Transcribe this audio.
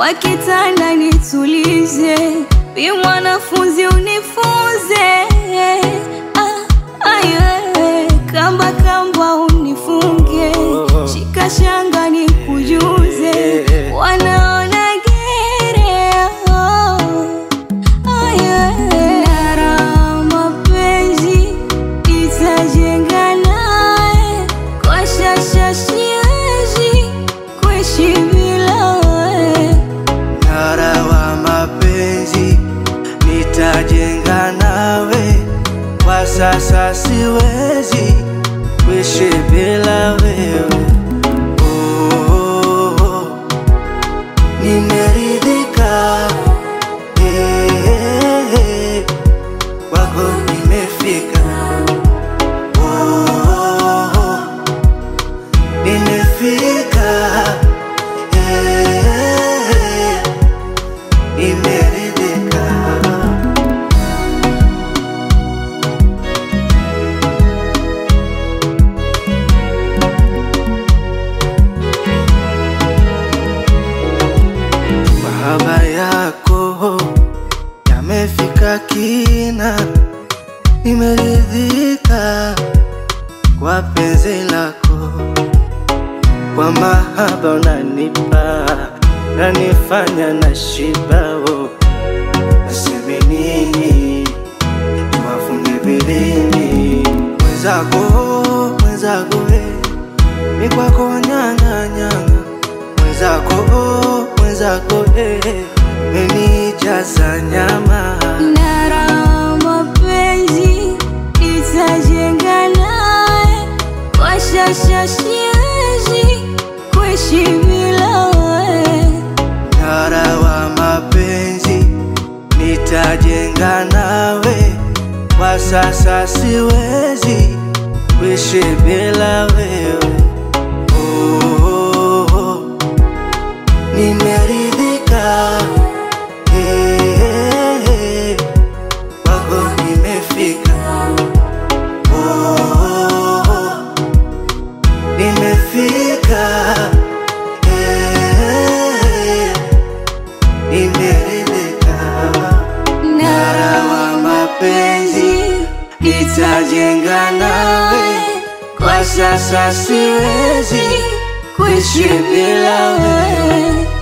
kwa kitanda nitulize, bi mwanafunzi unifunze, ah, aye, kamba kamba unifunge, shika shanga nikujuze, wanaona gere oh. Nara mapenzi itajenga naye, kwa shasha siwezi kuishi bila we. Mnara wa mapenzi nitajenga nawe, kwa sasa siwezi kuishi bila wewe. Oh, oh, oh. Nimeridhika eh, eh, eh. kwako nimefika. Oh, oh, oh. Nimefika eh, eh, eh. Nimeridhika. Mahaba yako yamefika kina, nimeridhika kwa penzi lako, kwa mahaba unanipa nanifanya na shibao, naseme nini tuwafunge vilini mwenzako, mwenzako we mi kwako nyanga nyanga mwenzako mwenzako eh, menijaza nyama Nara mapenzi itajenga naye, kwa shasha siwezi kuishi bila we. Mnara wa mapenzi nitajenga nawe, kwa sasa siwezi kuishi bila wewe. Oh, oh, oh. Nimeridhika eh, eh, eh. kwako nimefika. Oh, oh, oh. Nimefika eh, eh, eh. Nimeridhika. Mnara wa mapenzi nitajenga nawe, kwa sasa siwezi kuishi bila wewe.